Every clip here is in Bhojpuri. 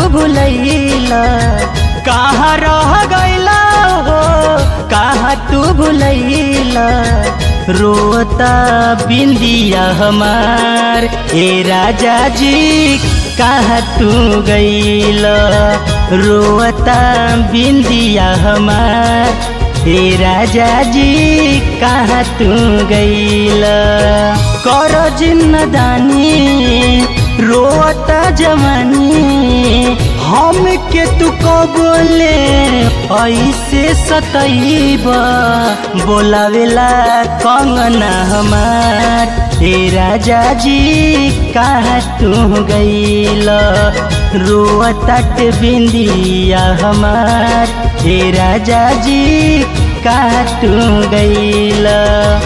भुलैला कहाँ रह गैला हो कहाँ तू भुलैला रोता बिंदिया हमार ए राजा जी कहाँ तू गैला रोता बिंदिया हमार हे राजा जी कहाँ तू गैला कर जिन्नदानी रोता जवानी हम के तू कबोले ऐसे सतैब बोलावेला कंगना हमार हे राजा जी कहाँ तू गैला रोतट बिंदिया हमार हे राजा जी कहाँ तू गैला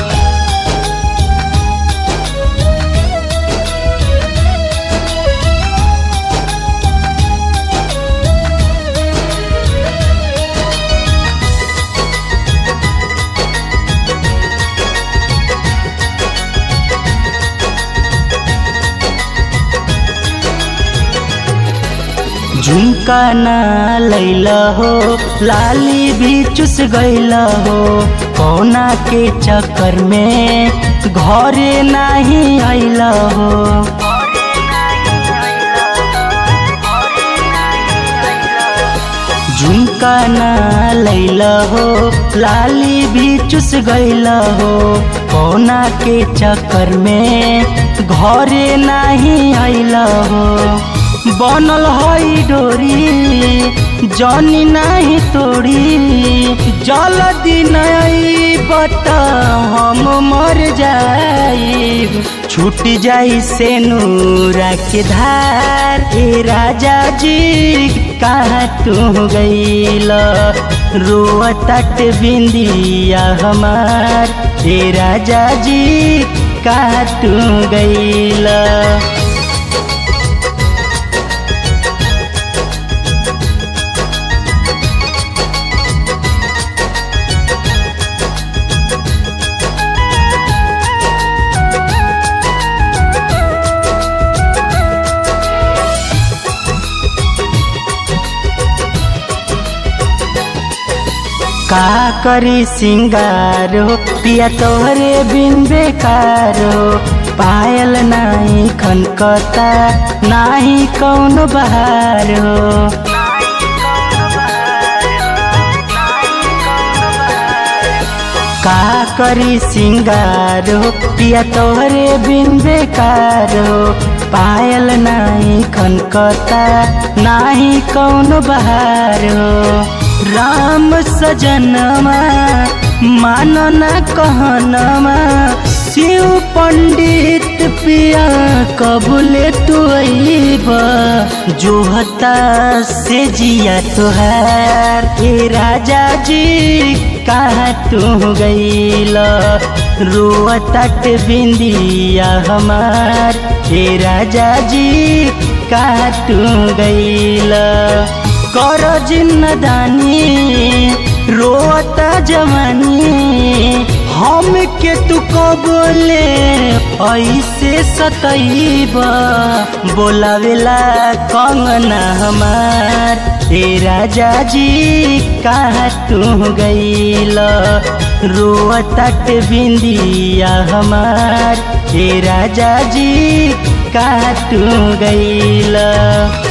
झुमका ना लैला हो लाली भी चुस गैला हो कौना के चक्कर में घरे नहीं आइला हो झुमका ना लैला हो लाली भी चुस गैला हो कौना के चक्कर में घरे नहीं आइला हो बनल हई डोरी जनी नहीं तोड़ी जल्दी नहीं बता हम मर जाई छूट जाई से नूरा के धार ए राजा जी कहाँ तू गईल रोतट बिंदिया हमार ए राजा जी कहाँ तू गईल का करी सिंगारो पिया तोहरे बिन बेकारो पायल नाही खनकता नाही कौन बहारो का करी सिंगारो पिया तोहरे बिन बेकारो पायल नाही खनकता नाही कौन बहारो राम सजनमा मानो न कहनमा शिव पंडित पिया कबूले तू जो हता से जिया तुहार ए राजा जी कहाँ तू गईल रोतट बिंदिया हमार ए राजा जी कहाँ तू गईल कर जिन्नदानी रोता जवानी हम के तू कबोले ऐसे सतैब बोलावेला कंगना हमार ए राजा जी कहाँ तू गईल रोतट बिंदिया हमार ए राजा जी कहाँ तू गईल